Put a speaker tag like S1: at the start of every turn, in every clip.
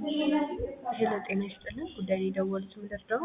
S1: ሄሎ ጤና ይስጥልን ጉዳይ የደወሉት ምደርደው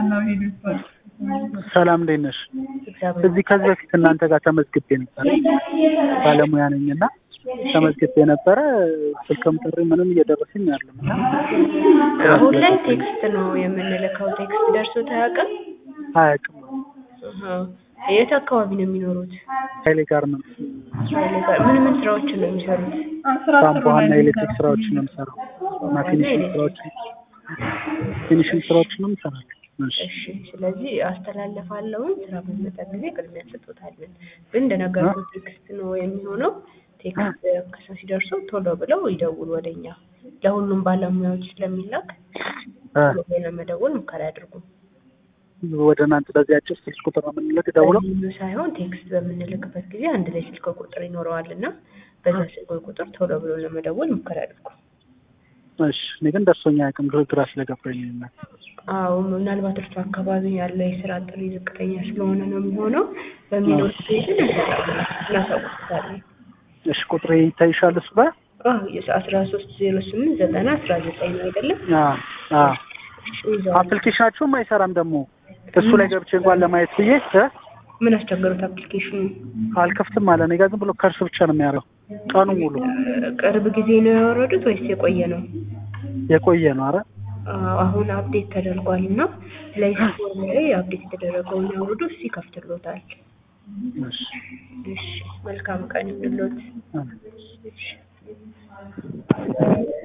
S2: ሰላም እንዴት ነሽ?
S1: እግዚአብሔር
S2: እዚህ ከዚህ በፊት እናንተ ጋር ተመዝግቤ ነበረ። ባለሙያ ነኝ እና ተመዝግቤ ነበረ። ስልክም ጥሪ ምንም እየደረሰኝ አይደለም እና
S1: አሁን ላይ ቴክስት ነው የምንልከው። ቴክስት ደርሶት አያውቅም?
S2: አያውቅም።
S1: አሃ። የት አካባቢ ነው የሚኖሩት?
S2: ኃይሌ ጋርመንት
S1: ኃይሌ ጋር ምን ምን ስራዎችን ነው የሚሰሩት?
S2: ቧንቧና ኤሌክትሪክ ስራዎችን ነው የምሰራው እና ፊኒሽንግ ስራዎችን ፊኒሽንግ ስራዎችን ነው የምሰራው። እሺ
S1: እሺ ስለዚህ አስተላልፋለሁኝ። ስራ በሚመጣ ጊዜ ቅድሚያ እንሰጦታለን። ግን እንደነገርኩት ቴክስት ነው የሚሆነው። ቴክስት ከሰው ሲደርሱ ቶሎ ብለው ይደውሉ ወደኛ። ለሁሉም ባለሙያዎች ስለሚላክ
S2: እ
S1: ቶሎ ብለው ለመደወል ሙከራ ያድርጉ።
S2: ወደ እናንተ በዚህ አጭር ስልክ ቁጥር ነው የምንልክ ደውለው
S1: በዚህ ሳይሆን ቴክስት በምንልክበት ጊዜ አንድ ላይ ስልክ ቁጥር ይኖረዋል እና በዛ ስልክ ቁጥር ቶሎ ብለው ለመደወል ሙከራ ያድርጉ።
S2: እሺ እኔ ግን ደርሶኛ አያውቅም ግራ ግራ ስለገባኝ ነው።
S1: አዎ ምናልባት እርሱ አካባቢ ያለው የስራ ጥሪ ዝቅተኛ ስለሆነ ነው የሚሆነው። በሚኖር ጊዜ ግን እንሰጣለን፣ እናሳውቅታለን።
S2: እሺ ቁጥሬ ይታይሻል እሱ ጋር
S1: አስራ ሶስት ዜሮ ስምንት ዘጠና አስራ ዘጠኝ ነው አይደለም?
S2: አዎ አዎ
S1: ይዘዋል።
S2: አፕሊኬሽናችሁም አይሰራም ደግሞ እሱ ላይ ገብቼ እንኳን ለማየት ብዬ እ
S1: ምን አስቸገሩት አፕሊኬሽኑ?
S2: አልከፍትም አለ። እኔ ጋር ዝም ብሎ ከርስ ብቻ ነው የሚያደርገው ቀኑ ሙሉ
S1: ቅርብ ጊዜ ነው ያወረዱት ወይስ የቆየ ነው?
S2: የቆየ ነው። አረ
S1: አዎ፣ አሁን አፕዴት ተደርጓል እና ፕሌይ ስቶር ላይ አፕዴት የተደረገውን ያውርዱ፣ እሱ ይከፍትሎታል።
S2: እሺ
S1: እሺ፣ መልካም ቀን ይሁንልዎት።
S2: አሜን።
S1: እሺ